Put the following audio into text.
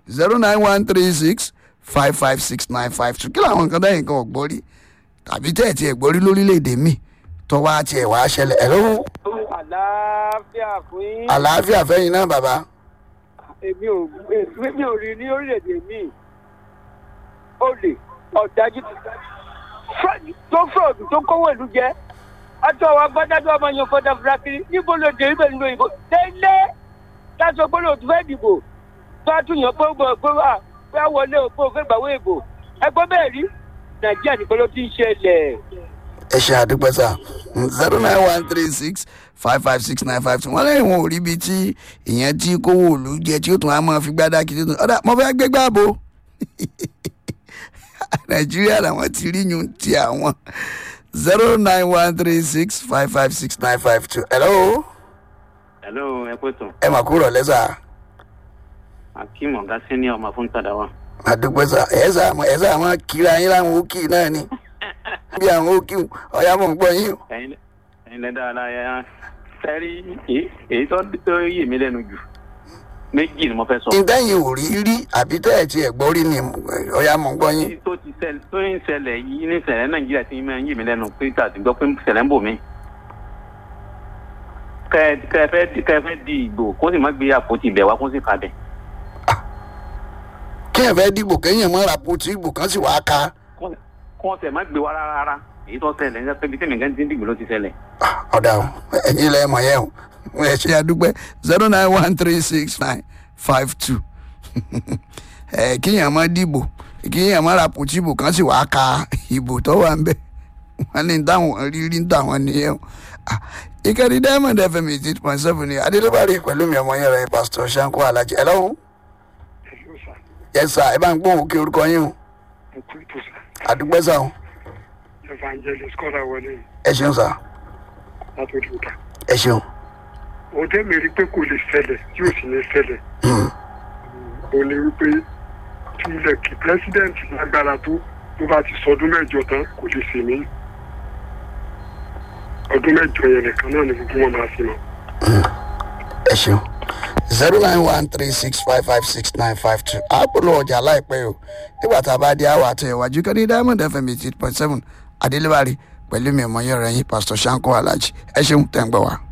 zero nine one three six five five six nine five two kí làwọn nǹkan dáhìn kan ọ̀gbọ́n rí tàbí tẹ́ ẹ̀ tí ẹ̀ gbọ́ rí lórílẹ̀‐èdè mi tó wá tiẹ̀ wá ṣẹlẹ̀ ẹ̀ lọ́wọ́ àlàáfíà fún yín. àlàáfíà fẹ́yìn náà bàbá èmi ò èmi ò rí ní orílẹ̀-èdè mi olè ọ̀dájú tó fúrọ̀dù tó kówó ìlú jẹ́ àti àwọn agbádájọ ọmọ yẹn fọdà fúrakiri níbo ló dé ibẹ̀ nínú ìbò tẹ́lẹ̀ láti ọgbọ́n lòdù fẹ́ dìbò tó a tún yàn pé ó gbọ́ pé wà pé a wọlé òpó òfin ìgbàwé ìbò ẹgbẹ́ bẹ́ẹ̀ rí nàìjíríà nìkan ló ti ń ṣẹlẹ̀. ẹ ṣe àdúpẹ́ sà zero nine one three six five five six nine five two wọ́n lẹ́yìn wọn ò rí ibi tí ìyẹn tí kówó òòlù jẹ tí ó tún á máa fi gbádá kí tó tún ọ̀dà mo fẹ́ gbé gbàbó nàìjíríà làwọn ti rí yun ti àwọn zero nine one three six five five six nine five two hello hello ẹ pé tán ẹ mà kúrò lẹ́sà akeem ọ̀gá senior ọmọ fún tàdá wa. àdúpẹ́ sà ẹ̀ sà ẹ̀ sà máa kíra yín láwọn òkì náà ni bí àwọn òkì ọ̀yà mọ̀ ń gbọ́ yín o. ẹ̀yin ẹ̀yin lẹ́dá ara ya sẹ́rí èyí tó tó yè mí lẹ́nu jù méjì ni mo fẹ́ sọ. ìdẹ́yìn ò rí rí àbí tẹ́ ẹ̀ tiẹ̀ gbọ́ rí ni ọ̀yà mọ̀ ń gbọ́ yín. èyí tó ti ṣẹlẹ̀ tó ń ṣẹlẹ̀ yìí ní ṣẹlẹ̀ nàìjíríà ti máa ń yè mí lẹ́nu pé tàbí gbọ́ pé ṣẹlẹ̀ ń bò mí. kẹ kẹ fẹ́ kẹ fẹ́ di ìgbò kó sì má gbé àpótí ibẹ̀ wá kó sì kà bẹ̀. kí ẹ̀ fẹ́ dìbò kéèyàn mọ́ ra poti ìbò kan sì wá ká. kó wọn tẹ̀ má gbé wá rárá rárá èyí tó ṣẹlẹ̀ ní pẹ́bí tẹ̀mí gan ti ń dìgbò ló ti ṣẹlẹ̀. ọ̀dà o ẹ̀yin lẹ́ mọ̀ yẹn o ẹ ṣe àdúpẹ́ zero nine one three six nine five two ẹ kíyàn má dìbò kíyàn má ra poti ìbò kan sì wá ká ìbò tó wà ń bẹ̀ wọ́n ní táwọn rírí ń táwọn nìyẹn o ìkànnì diamond fm eight point seven ni adélébárí pẹ̀lú mi ọmọ yẹn rẹ pásítọ̀ sanko alájẹ ẹ lọ́wọ́ yẹ sà ẹ bá ń gbóhùn kí orúkọ yín o àdúgbò sà o evangelist kọ́ra wọlé ẹ ṣeun sà látòdì ìta. ẹ ṣeun òun tẹ́ mi rí pé kò lè ṣẹlẹ̀ tí ò sì ní ṣẹlẹ̀. ó ní wípé tí ilẹ̀ kí president lágbára tó tó bá ti sọdún mẹ́jọ tán kò lè ṣe mí. ọdún mẹ́jọ yẹn nìkan náà ni gbogbo wọn máa ṣe mọ́. ẹ ṣeun zero nine one three six five five six nine five two àpòlò ọjà láìpẹ́ o nígbà tá a bá dé àwọn àti ìwájú kan ní diamond fm eight point seven adélébárí pẹ̀lú mi ọmọ yẹn rẹ̀ yín pásítọ̀ sanko alhaji ẹ ṣeun tẹ̀ ń gbọ́ wa.